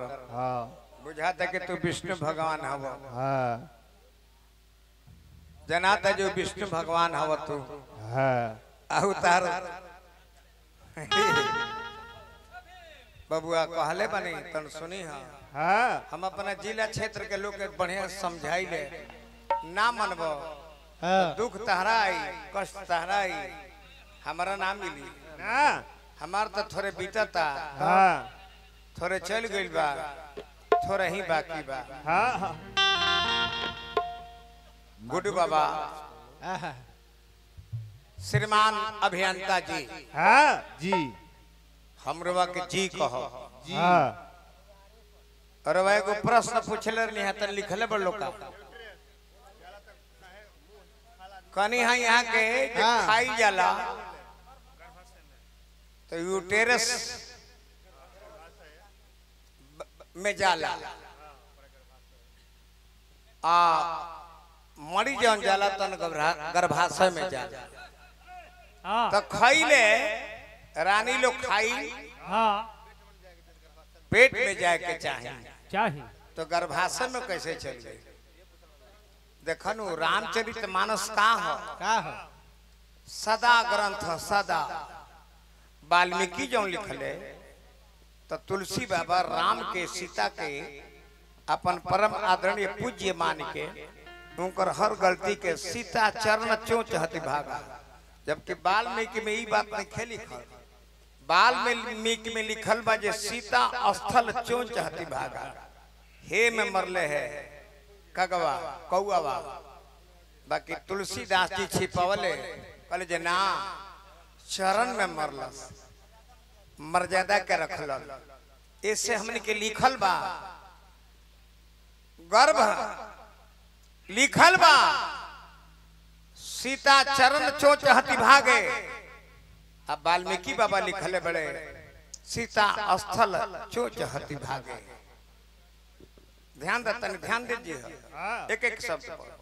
हाँ बुझाता कि तू विष्णु भगवान हव हाँ जनाता जो विष्णु भगवान हव तू हाँ अवतार बबुआ कहले बनी तन सुनी हा हाँ हम अपना जिला क्षेत्र के लोग के बढ़िया समझाई ले ना मनबो हाँ दुख तहरा आई कष्ट तहरा आई हमारा ना मिली ना हमार तो थोड़े बीतता हाँ थोड़े चल गइल बा थोड़ा ही बाकी बा हाँ हाँ गुड्डू बाबा श्रीमान अभियंता जी हाँ जी हमरवा के जी कहो हाँ और वह एगो प्रश्न पूछले रहनी है तन लिखले बड़ लोग का कनी है यहाँ के जे हाँ। खाई जाला तो यूटेरस ब- में जाला आ मरी जौन जाला तन गर्भा- गर्भाशय में जाला हाँ तो खैले रानी लोग खाई हाँ पेट में जाए के चाहिए चाहिए तो गर्भाशय में कैसे चल गई देखनु रामचरित मानस का हो का हो सदा ग्रंथ ह, सदा वाल्मीकि जो लिखले तो तुलसी बाबा राम के सीता के अपन परम आदरणीय पूज्य मान के उनकर हर गलती के सीता चरण चोच हति भागा जबकि वाल्मीकि में ई बात नहीं खे लिखल वाल्मीकि में लिखल बा जे सीता स्थल चोच हति भागा हे में मरले है कगवा कौआ बाकी तुलसीदास जी छिपवले कहले जे ना चरण में मरलस मर्यादा के रखल ऐसे हमने के लिखल बा गर्भ लिखल बा सीता चरण चोच हति भागे अब वाल्मीकि बाबा लिखले बड़े सीता स्थल चोच हति भागे ध्यान देता ध्यान दीजिए एक एक शब्द पर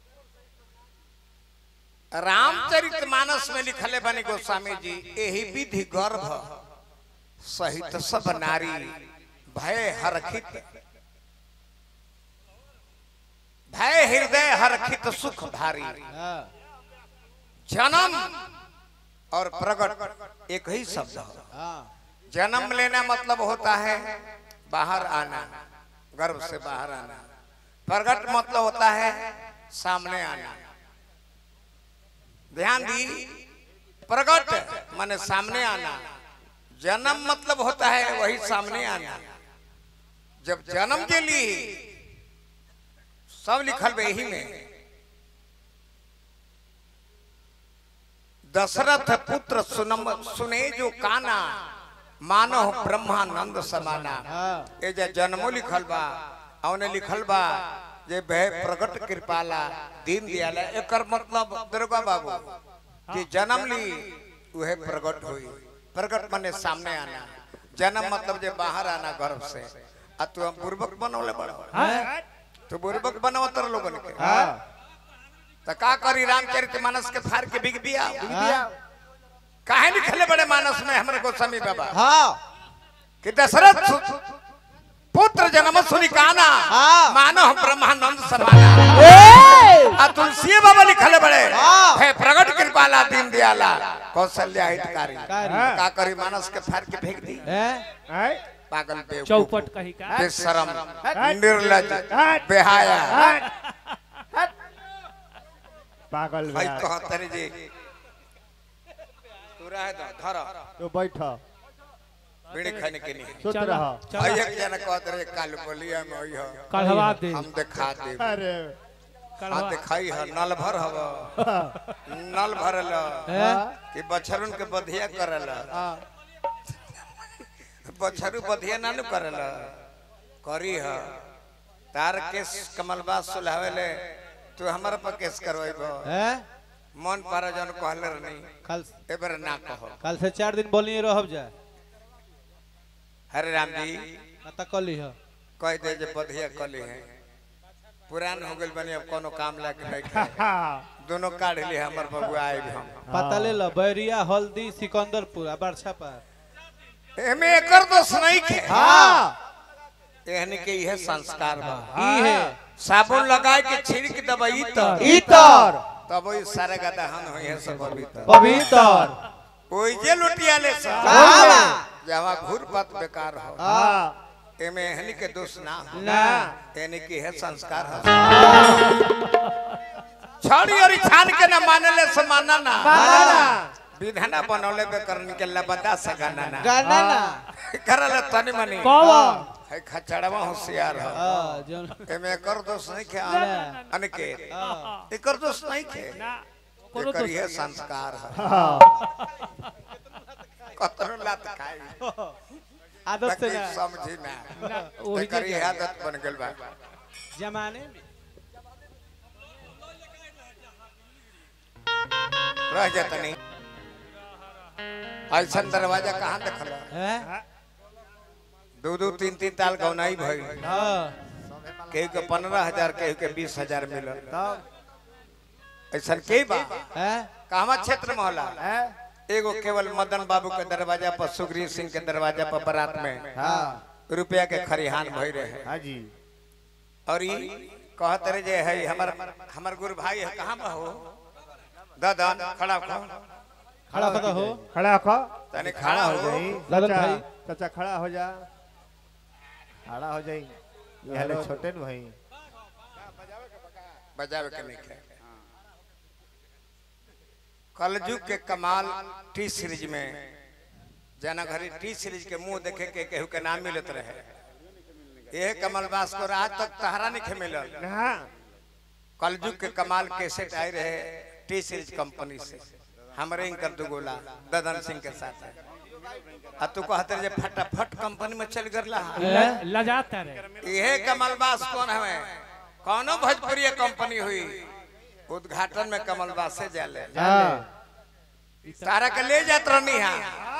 रामचरित मानस में लिखले बने गोस्वामी जी यही विधि गर्भ सहित सब नारी भय हरखित भय हृदय हरखित सुख भारी जन्म और प्रकट एक ही शब्द है जन्म लेना मतलब होता है बाहर आना गर्भ से बाहर आना प्रकट मतलब होता है सामने आना ध्यान दी प्रकट माने सामने आना जन्म मतलब होता है वही सामने आना जब जन्म के लिए सब लिखल बा यही में दशरथ पुत्र सुनम सुने जो काना मानो ब्रह्मानंद समाना ये जे जन्मो लिखल बा औने लिखल बा जे भय प्रकट कृपाला दीन दयाला एकर मतलब दुर्गा बाबू जे जन्म ली उहे प्रकट हुई प्रकट माने सामने आना जन्म मतलब जे बाहर आना गर्भ से आ तू हम बुर्बक बनौले बड़ हाँ तू बुर्बक बनावतर लोगन के तो का करी रामचरित मानस के फार के बिग बिया काहे लिखले बड़े मानस में हमरे गोस्वामी बाबा हाँ कि दशरथ सु- पुत्र जन्म सुनी काना हाँ। मानो ब्रह्मानंद समाना आ तुलसी बाबा लिखले बड़े हाँ। है प्रगट कृपाला दीन दयाला कौशल्या हितकारी कारी। का करी मानस के फाड़ के फेंक दी हैं पागल बेवकूफ चौपट कही का बेशरम निर्लज बेहाया पागल भाई बा। कहतरे जी तू रहे दो धर तो बैठ बीड़ी खाने के नहीं सुत चला रह भाई चला एक जना कहत रहे काल बोलिया में होई हो कढ़वा दे हम दिखा दे अरे हाँ कढ़वा दिखाई है नल भर हव नल भरल हैं? कि बछरुन के बधिया करल बछरू बधिया ना नु करल करी ह तार केस कमलबा सुलहावेले तू हमर पर केस करवाइब हैं मन पर जन कहले रहनी कल एबर ना कहो कल से चार दिन बोलिए रहब जा हरे राम जी कत कली ह कह दे जे बधिया कली है पुरान हो गइल बनी अब कोनो काम लायक नहीं खाए दोनों काढ़ ली हमर बबुआ आइब हम पता ले लो बैरिया हल्दी सिकंदरपुर आ बरछा पर एमे एकर दोष नहीं खे हाँ एहन के यह संस्कार बा ई है साबुन लगाए के छिड़क दबई तो इतर तब ओई सारे का दहन होई है सब पवित्र पवित्र ओई जे लुटिया ले सा बाबा। जहाँ घूर पात बेकार हो हाँ एमे एहनी के दोष ना हो ना एहनी के है संस्कार हो छड़ी और छान के ना माने ले से माना ना विधाना बनौले बे करन के लबदा सगाना ना गाना ना करल तनी मनी कौन है खचड़वा होशियार हो हाँ जौन एमे एकर दोष नहीं खे ना। अनिकेत हाँ एकर दोष नहीं खे ना कोनो एकर दोष ये संस्कार है कतरो लात खाई आदत से बाकी ना समझी ना ना वही एकर ये जगह आदत बन गेल बा जमाने में रह जाता नहीं ऐसा दरवाजा कहाँ देखल है दो दो तीन तीन ताल गौनाई भई हाँ केहू के पंद्रह हजार केहू के बीस हजार मिलल ऐसा के बा है कहवा क्षेत्र में होला एगो केवल मदन बाबू के दरवाजा पर सुग्रीव सिंह के दरवाजा पर बारात में हाँ रुपया के खरिहान भई रहे हाँ जी और ई कहत रहे जे है हमर हमर गुरु भाई है कहाँ में हो दादा खड़ा हो खड़ा खड़ा हो खड़ा हो तने खड़ा हो जाई ललन चाचा, भाई। चाचा खड़ा हो जा खड़ा हो जाई ये हले छोटे न भाई बजावे के नहीं खे कलजुग के कमाल टी सीरीज में जना घरी टी सीरीज के मुंह देखे के केहू के नाम मिलत रहे ये कमल बास को आज तक तहरा नहीं खे मिलल ना कलजुग के कमाल कैसेट आए रहे टी सीरीज कंपनी से हमरे इनकर दुगोला ददन सिंह के साथ आ तू कहते रहे जे फटाफट कंपनी में चल गरला ल- लजाता रे यह कमलबास कौन है कौनो भोजपुरी कंपनी हुई उद्घाटन में कमलबास से जाले हाँ तारा के ले जात रहनी हा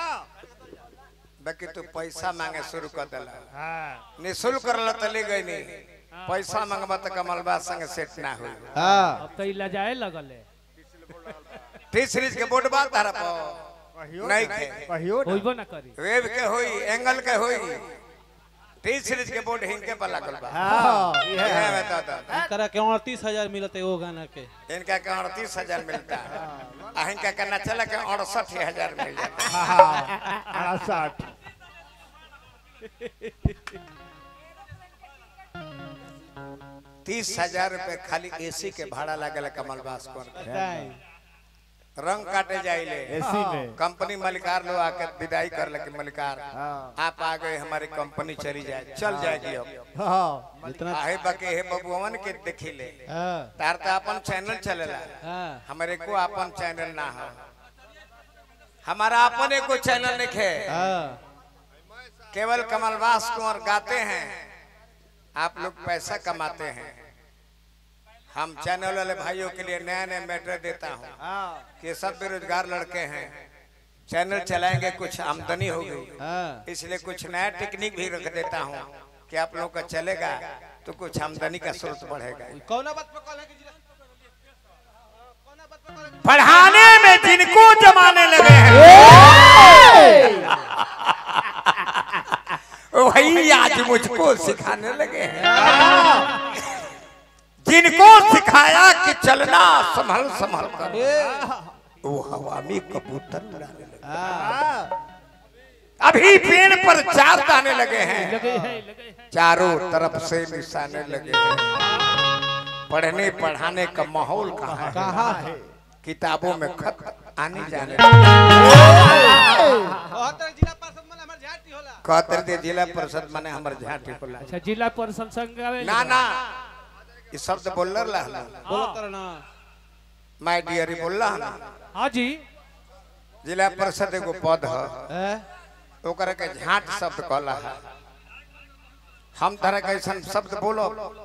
बाकी तू पैसा मांगे शुरू कर दिला हाँ निशुल्क करल तो ले गई नहीं पैसा मांगबा तो कमलबास संग सेट ना हुई हाँ अब तो ई लजाए लगल है टी सीरीज के बोर्ड बात तारा पर कहियो नहीं ना, खे कहियो ना। होइबो ना करी वेब के होई एंगल के होई टी सीरीज के बोर्ड हिंके पर लागल बा हाँ ये ये है बता दो करा के अड़तीस हजार मिलते है वो गाना के इनका के अड़तीस हजार मिलता है आ इनका के नचला के अड़सठ हजार मिल जाता हाँ अड़सठ तीस हजार रुपए खाली एसी के भाड़ा लागल कमल बास पर बताएं रंग काटे जाइले एसी में कंपनी मलिकार लोग आके विदाई कर लगे मलिकार हाँ आप आ गए हमारी कंपनी चली जाए चल जाएगी अब हाँ जितना आहे बके हे बबुअन के देखी ले हाँ तार तो अपन चैनल चलेला हाँ हमारे को अपन चैनल ना हो हमारा अपन एको चैनल नहीं है हाँ केवल कमलवास कुंवर गाते हैं आप लोग पैसा कमाते हैं हम चैनल वाले भाइयों के लिए नया नया मैटर देता हूँ हाँ कि सब बेरोजगार लड़के हैं चैनल चलाएंगे कुछ आमदनी होगी हाँ इसलिए कुछ नया टेक्निक भी रख देता हूँ कि आप लोगों का चलेगा तो कुछ आमदनी का स्रोत बढ़ेगा कौन बात पे कॉल है कि जिला- कौना बात पे कॉल है कि- पढ़ाने में जिनको जमाने लगे हैं वही आज मुझको सिखाने लगे हैं जिनको सिखाया कि चलना संभल संभल कर ए, वो हवा में कबूतर उड़ाने लगे हाँ अभी पेड़ पर चार दाने लगे हैं लगे है लगे है चारों तरफ से निशाने लगे हैं पढ़ने पढ़ाने का माहौल कहाँ है कहाँ है किताबों में खत आने जाने बहत्तर जिला पार्षद मन हमर झाटी होला कहते दे जिला परिषद माने हमर झाटी को अच्छा जिला परिषद संघ आवे ना ना ये शब्द बोल रहा है बोलो तर ना माय डियर बोल रहा ना हाँ जी जिला परिषद एगो पद है हैं? ओकरा के झाट शब्द कहला है हम तरह के ऐसा शब्द बोलो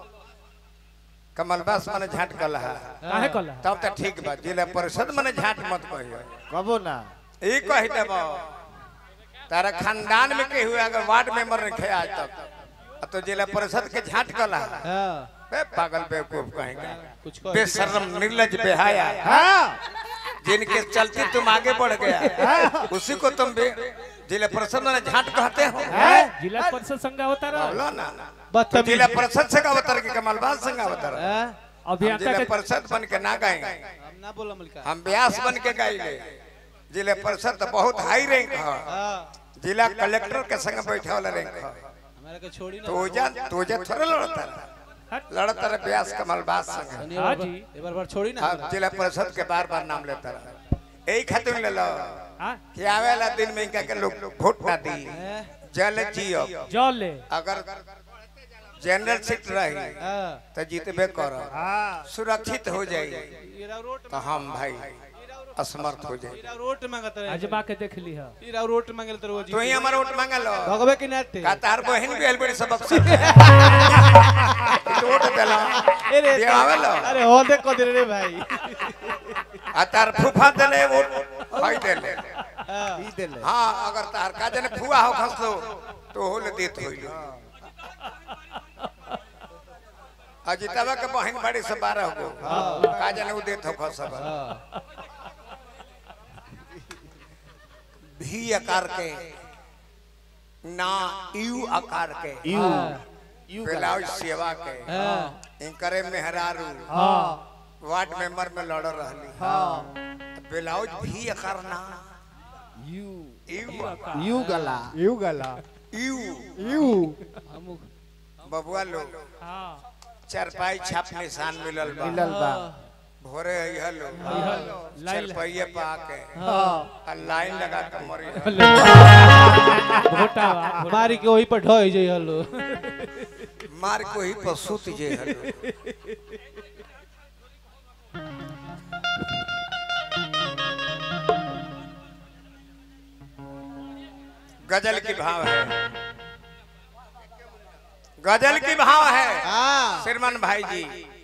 कमलबास माने झाट कहला है काहे कहला तब तो ठीक बा जिला परिषद माने झाट मत कहियो कबो ना ई कह देबो तारा खानदान में के हुए अगर वार्ड मेंबर रखे आज तक तो जिला परिषद के झाट कहला है हाँ बे पागल बेवकूफ कहेंगे कुछ कह बेशर्म निर्लज बेहाया हाँ जिनके चलते तुम आगे बढ़ गया उसी को तुम बे जिला परिषद में झाट कहते हो जिला परिषद संघ होता रहा बोलो ना तो बदतमीज जिला परिषद से का अवतार की कमलबाज संघ अवतार हाँ? हम अभियंता जिला के परिषद बन के ना गाएंगे हम ना बोला मलिका हम व्यास बन के गाएंगे जिला परिषद तो बहुत हाई रैंक है हाँ जिला कलेक्टर के संग बैठे वाला रैंक है हमारा के छोड़ी ना तो जा तो जा थोड़ा लड़ता रहा लड़ता रहा व्यास कमलबाज संग तनी हाँ एक बार- जी। एक बार बार छोड़ी ना अब जिला परिषद के बार बार नाम लेता रहा यही खातिर ले लो हाँ कि आवेला दिन में इनका के लोग वोट ना दी हैं? जल जियो जल ले अगर जनरल सीट रही हाँ तो जीतबे करो हाँ सुरक्षित हो जाए ईरा रोट तो हम भाई असमर्थ हो जाए ईरा रोट मांगत रहे अजमा के देख ली है ईरा रोट मांगल तो रोज तो ही हमारा वोट मांगा लो भगवे की नाते का तार बहन भी अलबड़ी सबक से वोट देला अरे ये आवे लो अरे हो देख को दे रे भाई आ तार फूफा देले वोट भाई देले हाँ ई देले हाँ अगर तार का जने फुआ हो खसलो तो होले देत होइलो अजितवा के बहन बड़ी से बारह गो का जने उ देत हो खसब हाँ भी आकार के ना यू आकार के यू यू ब्लाउज सेवा के हाँ इनकरे मेहरारू हाँ वार्ड मेंबर में लड़ रहली ब्लाउज भी आकार ना यू यू यू गला यू गला यू यू हम बबुआ लोग हाँ चारपाई छाप निशान मिलल बा मिलल बा भोरे अइहा लोग लाइन चारपाइये पा के हाँ आ लाइन लगा के मरी भोटा मारी के वही पर ढोई जई हलो मार को ही पर सुत जे हलो गजल की भाव है गजल की भाव है हाँ श्रीमान भाई जी